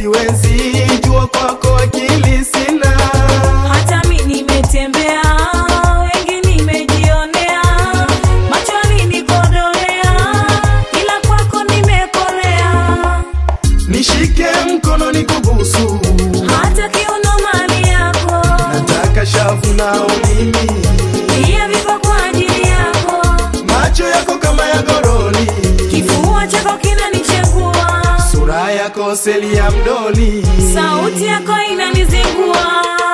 siwezi jua kwako akili sina hata mi nimetembea wengi nimejionea machoni nikodolea ila kwako nimekolea nishike mkono nikubusu hata kiuno mali yako nataka shavu nao mimi pia vipo kwa ajili yako macho yako kama ya goroli kifua chako kinanichengua sura yako seli ya mdoli sauti yako inanizingua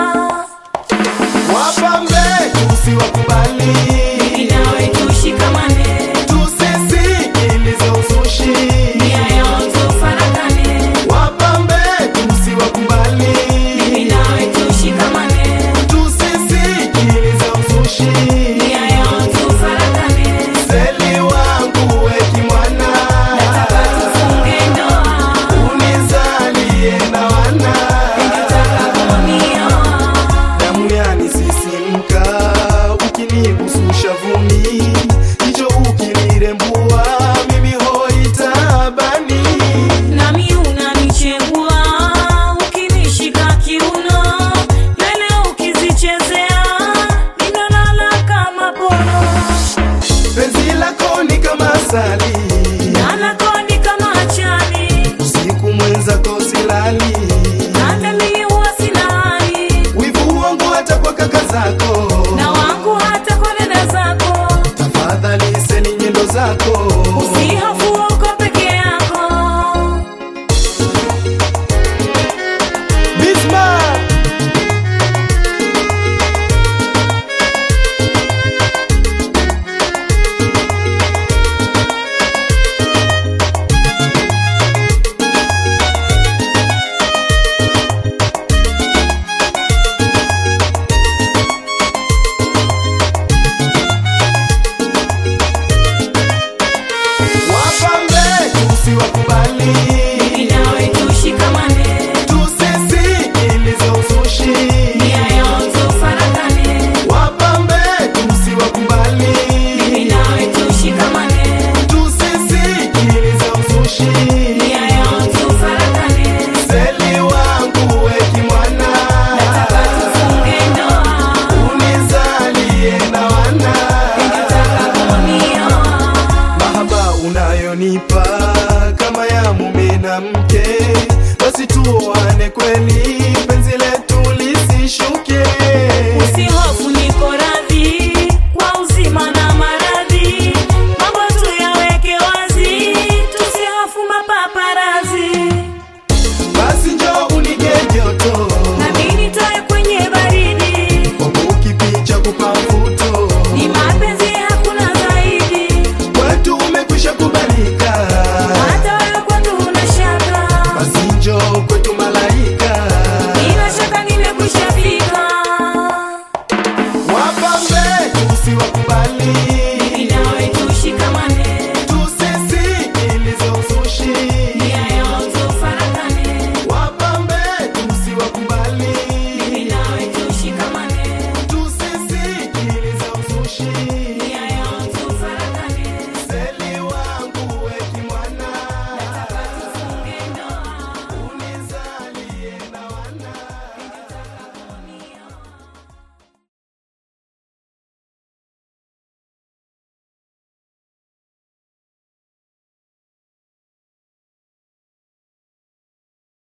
wapambe tusiwakubali inawe tushikamane tusisikilize uzushi nia yao tufarakane wapambe tusiwakubali inawe tushikamane tusisikilize uzushi nia yao tufarakane seli wangu wekimwana nataka tufunge ndoa unizalie na wana nataka kunioa damu yanisisimka ukinibususha vumi hicho ukilirembua mimi hoitabani nami unanichengua ukinishika kiuno nywele ukizichezea ninalala kama pono penzi lako ni kama asali nanakoni kama achani usiku mwenzako silali natemi huwa sina hali wivu wangu hata kwa kaka zako na wangu hata kwa dada zako tafadhali seni nyendo zako usihofu uko peke yako Bismarck! wapambe tusiwakubali inawe tushikamane tusisikilize uzushi nia yao tufarakane wapambe tusiwakubali inawe tushikamane tusisikilize uzushi nia yao tufarakane seli wangu wekimwana nataka tufunge ndoa unizalie na wana nataka kunioa mahaba unayonipa kama ya mume na mke basi tuoane kweli